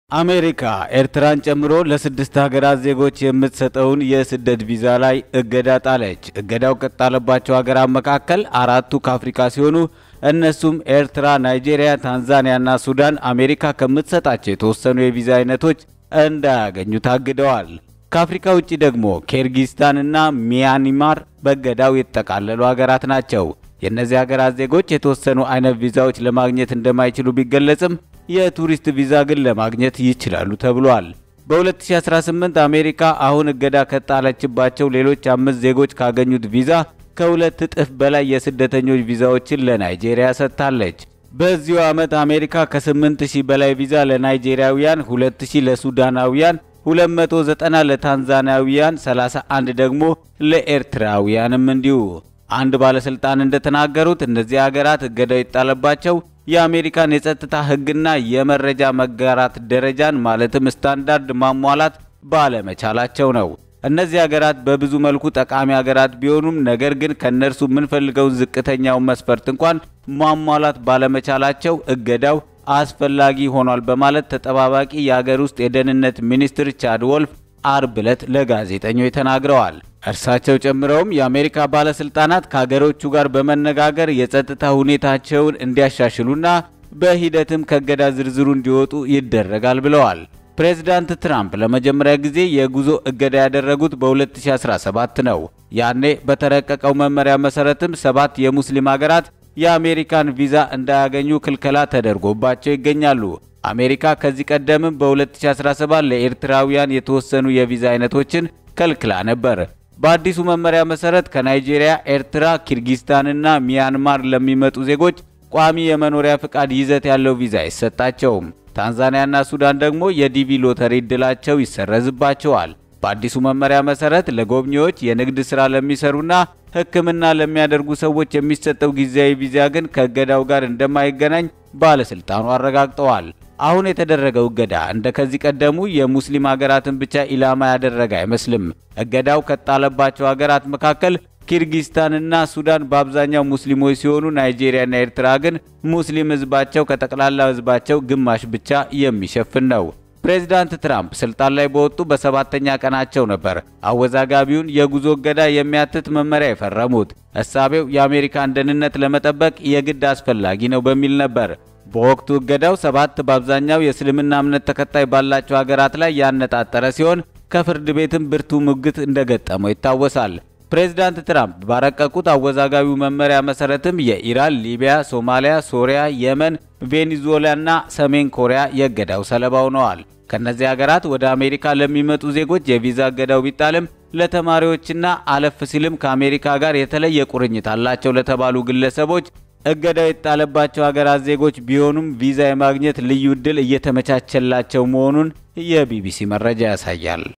አሜሪካ ኤርትራን ጨምሮ ለስድስት ሀገራት ዜጎች የምትሰጠውን የስደት ቪዛ ላይ እገዳ ጣለች። እገዳው ከጣለባቸው ሀገራት መካከል አራቱ ከአፍሪካ ሲሆኑ እነሱም ኤርትራ፣ ናይጄሪያ፣ ታንዛኒያና ሱዳን አሜሪካ ከምትሰጣቸው የተወሰኑ የቪዛ አይነቶች እንዳያገኙ ታግደዋል። ከአፍሪካ ውጭ ደግሞ ኪርጊስታንና ሚያንማር በእገዳው የተጠቃለሉ ሀገራት ናቸው። የእነዚህ ሀገራት ዜጎች የተወሰኑ አይነት ቪዛዎች ለማግኘት እንደማይችሉ ቢገለጽም የቱሪስት ቪዛ ግን ለማግኘት ይችላሉ ተብሏል። በ2018 አሜሪካ አሁን እገዳ ከጣለችባቸው ሌሎች አምስት ዜጎች ካገኙት ቪዛ ከሁለት እጥፍ በላይ የስደተኞች ቪዛዎችን ለናይጄሪያ ሰጥታለች። በዚሁ ዓመት አሜሪካ ከ8000 በላይ ቪዛ ለናይጄሪያውያን፣ 2000 ለሱዳናውያን፣ 290 ለታንዛኒያውያን፣ 31 ደግሞ ለኤርትራውያንም እንዲሁ። አንድ ባለስልጣን እንደተናገሩት እነዚህ ሀገራት እገዳው የጣለባቸው የአሜሪካን የጸጥታ ሕግና የመረጃ መጋራት ደረጃን ማለትም ስታንዳርድ ማሟላት ባለመቻላቸው ነው። እነዚህ ሀገራት በብዙ መልኩ ጠቃሚ ሀገራት ቢሆኑም ነገር ግን ከእነርሱ የምንፈልገውን ዝቅተኛውን መስፈርት እንኳን ማሟላት ባለመቻላቸው እገዳው አስፈላጊ ሆኗል በማለት ተጠባባቂ የሀገር ውስጥ የደህንነት ሚኒስትር ቻድ ወልፍ አርብ ዕለት ለጋዜጠኞች ተናግረዋል። እርሳቸው ጨምረውም የአሜሪካ ባለስልጣናት ከሀገሮቹ ጋር በመነጋገር የጸጥታ ሁኔታቸውን እንዲያሻሽሉና በሂደትም ከእገዳ ዝርዝሩ እንዲወጡ ይደረጋል ብለዋል። ፕሬዝዳንት ትራምፕ ለመጀመሪያ ጊዜ የጉዞ እገዳ ያደረጉት በ2017 ነው። ያኔ በተረቀቀው መመሪያ መሰረትም ሰባት የሙስሊም ሀገራት የአሜሪካን ቪዛ እንዳያገኙ ክልከላ ተደርጎባቸው ይገኛሉ። አሜሪካ ከዚህ ቀደምም በ2017 ለኤርትራውያን የተወሰኑ የቪዛ አይነቶችን ከልክላ ነበር። በአዲሱ መመሪያ መሰረት ከናይጄሪያ፣ ኤርትራ፣ ኪርጊስታንና ሚያንማር ለሚመጡ ዜጎች ቋሚ የመኖሪያ ፍቃድ ይዘት ያለው ቪዛ አይሰጣቸውም። ታንዛኒያና ሱዳን ደግሞ የዲቪ ሎተሪ እድላቸው ይሰረዝባቸዋል። በአዲሱ መመሪያ መሰረት ለጎብኚዎች፣ የንግድ ሥራ ለሚሰሩና ሕክምና ለሚያደርጉ ሰዎች የሚሰጠው ጊዜያዊ ቪዛ ግን ከእገዳው ጋር እንደማይገናኝ ባለስልጣኑ አረጋግጠዋል። አሁን የተደረገው እገዳ እንደ ከዚህ ቀደሙ የሙስሊም ሀገራትን ብቻ ኢላማ ያደረገ አይመስልም። እገዳው ከጣለባቸው ሀገራት መካከል ኪርጊስታንና ሱዳን በአብዛኛው ሙስሊሞች ሲሆኑ ናይጄሪያና ኤርትራ ግን ሙስሊም ሕዝባቸው ከጠቅላላ ሕዝባቸው ግማሽ ብቻ የሚሸፍን ነው። ፕሬዚዳንት ትራምፕ ስልጣን ላይ በወጡ በሰባተኛ ቀናቸው ነበር አወዛጋቢውን የጉዞ እገዳ የሚያትት መመሪያ የፈረሙት። እሳቤው የአሜሪካን ደህንነት ለመጠበቅ የግድ አስፈላጊ ነው በሚል ነበር። በወቅቱ እገዳው ሰባት በአብዛኛው የእስልምና እምነት ተከታይ ባላቸው ሀገራት ላይ ያነጣጠረ ሲሆን ከፍርድ ቤትም ብርቱ ሙግት እንደገጠመው ይታወሳል። ፕሬዚዳንት ትራምፕ ባረቀቁት አወዛጋቢው መመሪያ መሰረትም የኢራን፣ ሊቢያ፣ ሶማሊያ፣ ሶሪያ፣ የመን፣ ቬኔዙዌላና ሰሜን ኮሪያ የእገዳው ሰለባ ሆነዋል። ከእነዚህ ሀገራት ወደ አሜሪካ ለሚመጡ ዜጎች የቪዛ እገዳው ቢጣልም ለተማሪዎችና አለፍ ሲልም ከአሜሪካ ጋር የተለየ ቁርኝት አላቸው ለተባሉ ግለሰቦች እገዳው የጣለባቸው ሀገራት ዜጎች ቢሆኑም ቪዛ የማግኘት ልዩ ዕድል እየተመቻቸላቸው መሆኑን የቢቢሲ መረጃ ያሳያል።